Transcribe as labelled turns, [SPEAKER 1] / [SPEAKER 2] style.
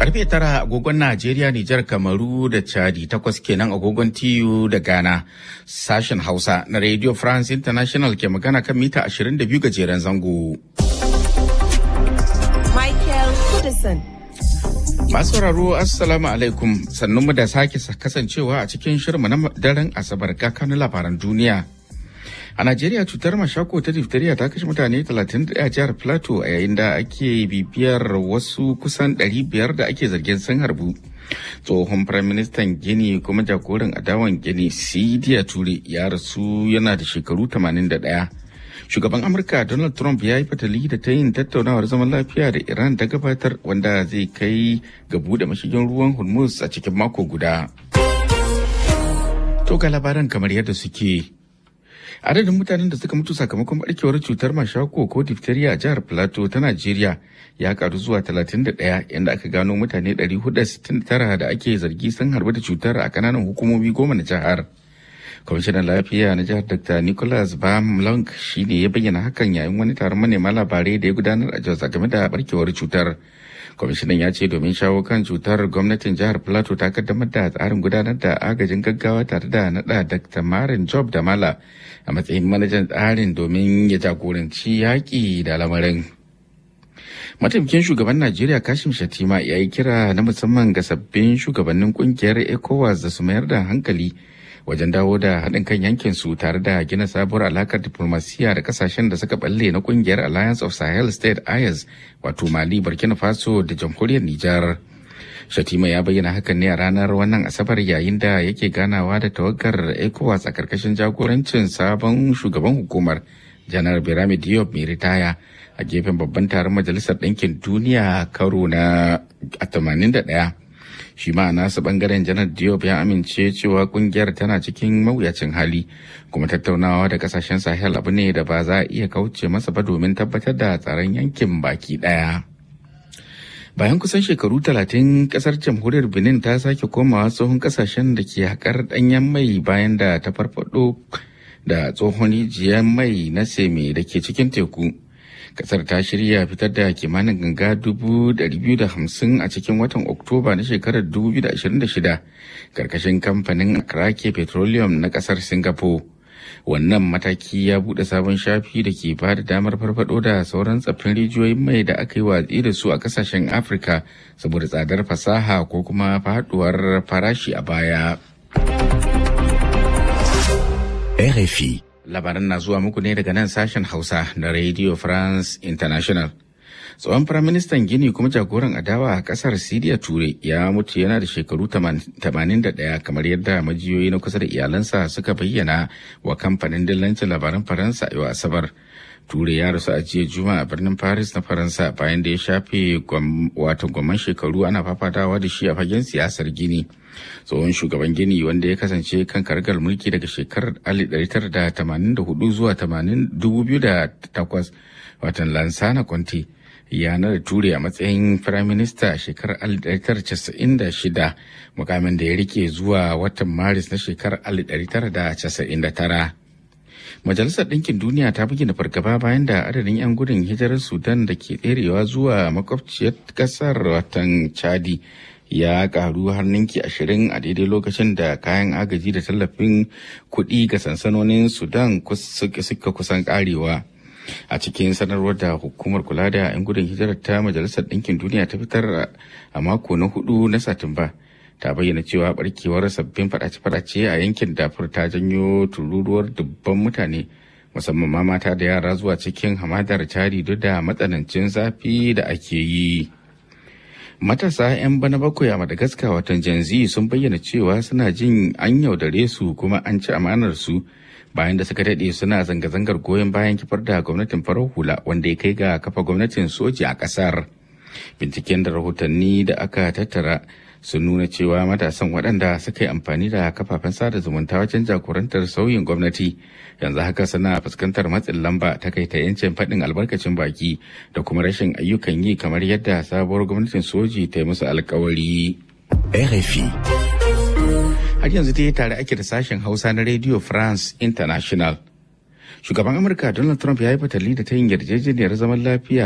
[SPEAKER 1] Karfe tara agogon Najeriya, Nijar, Kamaru da Chadi takwas kenan agogon TU da Ghana. Sashen Hausa na Radio France International ke magana kan mita 22 gajeren zango.
[SPEAKER 2] Michael Kudison.
[SPEAKER 1] Masu sauraro Assalamu alaikum sannunmu da sake kasancewa a cikin shirma na daren Asabar kakanin labaran duniya. A Najeriya cutar mashako ta diphtheria ta kashe mutane 31 a jihar Plateau a yayin da ake bibiyar wasu kusan 500 da ake zargin sun harbu. Tsohon Firaministan Gini kuma jagoran adawan Gini Sidiya Ture ya rasu yana da shekaru 81. Shugaban Amurka Donald Trump ya yi fatali da ta yin tattaunawar zaman lafiya da Iran ta gabatar wanda zai kai ga buɗe mashigin ruwan Hormuz a cikin mako guda. To ga labaran kamar yadda suke. adadin mutanen da suka mutu sakamakon barkewar cutar mashako ko diphtheria a jihar plateau ta najeriya ya karu zuwa 31 inda aka gano mutane 469 da ake zargi sun harbu da cutar a kananan hukumomi goma na jihar kwamishinan lafiya na jihar dr nicholas bamlong shi ne ya bayyana hakan yayin wani taron manema labarai da ya gudanar a jos game da barkewar cutar kwamishinan ya ce domin shawo kan cutar gwamnatin jihar plateau ta kaddamar da tsarin gudanar da agajin gaggawa tare da nada dr marin job da mala a matsayin manajan tsarin domin ya jagoranci yaƙi da lamarin mataimakin shugaban najeriya kashim shatima ya yi kira na musamman ga sabbin shugabannin kungiyar ecowas da su mayar da hankali wajen dawo da haɗin kan yankin su tare da gina sabuwar alakar diplomasiya da kasashen da suka balle na kungiyar alliance of sahel state ayas wato mali burkina faso da jamhuriyar nijar shatima ya bayyana hakan ne a ranar wannan asabar yayin da yake ganawa da tawagar ecowas a karkashin jagorancin sabon shugaban hukumar janar birame diop mai ritaya a gefen babban taron majalisar ɗinkin duniya karo na 81 shi ma nasu bangaren janar diop ya amince cewa kungiyar tana cikin mawuyacin hali kuma tattaunawa da kasashen sahel abu ne da ba za a iya kauce masa ba domin tabbatar da tsaron yankin baki daya bayan kusan shekaru talatin kasar jamhuriyar benin ta sake komawa tsohon kasashen da ke haƙar ɗanyen mai bayan da ta farfado da tsohon rijiyar mai na seme da ke cikin teku kasar ta shirya fitar da kimanin ganga dubu biyu da hamsin a cikin watan oktoba na shekarar 2026 karkashin kamfanin krake petroleum na kasar singapore wannan mataki ya bude sabon shafi da ke ba da damar farfado da sauran tsaffin rijiyoyin mai da aka yi watsi da su a kasashen afirka saboda tsadar fasaha ko kuma faduwar farashi a baya
[SPEAKER 3] RFI
[SPEAKER 1] labaran na zuwa muku ne daga nan sashen hausa na radio france international tsohon firaministan gini kuma jagoran adawa a kasar siriya ture ya mutu yana da shekaru 81 kamar yadda majiyoyi na kusa da iyalansa suka bayyana wa kamfanin dillancin labaran faransa yau asabar ture ya rasu a jiya juma a birnin paris na faransa bayan da ya shafe wato gwamman shekaru ana fafatawa da shi a fagen siyasar gini tsohon shugaban gini wanda ya kasance kan kargar mulki daga shekarar 1984 zuwa 2008 watan lansana conte ya nada ture a matsayin firaminista a shekarar 1996 mukamin da ya rike zuwa watan maris na shekarar 1999 Majalisar Ɗinkin Duniya ta bayyana fargaba bayan da adadin 'yan gudun hijirar Sudan da ke tserewa zuwa makwabciyar ƙasar watan Chadi ya karu har ninki ashirin a daidai lokacin da kayan agaji da tallafin kuɗi ga sansanonin Sudan suka kusan karewa. A cikin sanarwar da hukumar kula da 'yan gudun hijirar ta Majalisar Ɗinkin Duniya ta fitar a mako na hudu na Satumba. ta bayyana cewa barkewar sabbin fadace-fadace a yankin dafur ta janyo tururuwar dubban mutane musamman ma mata da yara zuwa cikin hamadar cari duk da matsanancin zafi da ake yi matasa 'yan bana bakwai a madagascar watan janzi sun bayyana cewa suna jin an yaudare su kuma an ci amanar su bayan da suka daɗe suna zanga-zangar goyon bayan kifar da gwamnatin farar hula wanda ya kai ga kafa gwamnatin soji a ƙasar binciken da rahotanni da aka tattara sun nuna cewa matasan waɗanda suka yi amfani da kafafen sada zumunta wajen jagorantar sauyin gwamnati yanzu haka suna fuskantar matsin lamba ta kai ta yancin faɗin albarkacin baki da kuma rashin ayyukan yi kamar yadda sabuwar gwamnatin soji ta yi musu alkawari.
[SPEAKER 3] RFI
[SPEAKER 1] Har yanzu dai tare ake da sashen Hausa na Radio France International. Shugaban Amurka Donald Trump ya yi fatali da ta yin yarjejeniyar zaman lafiya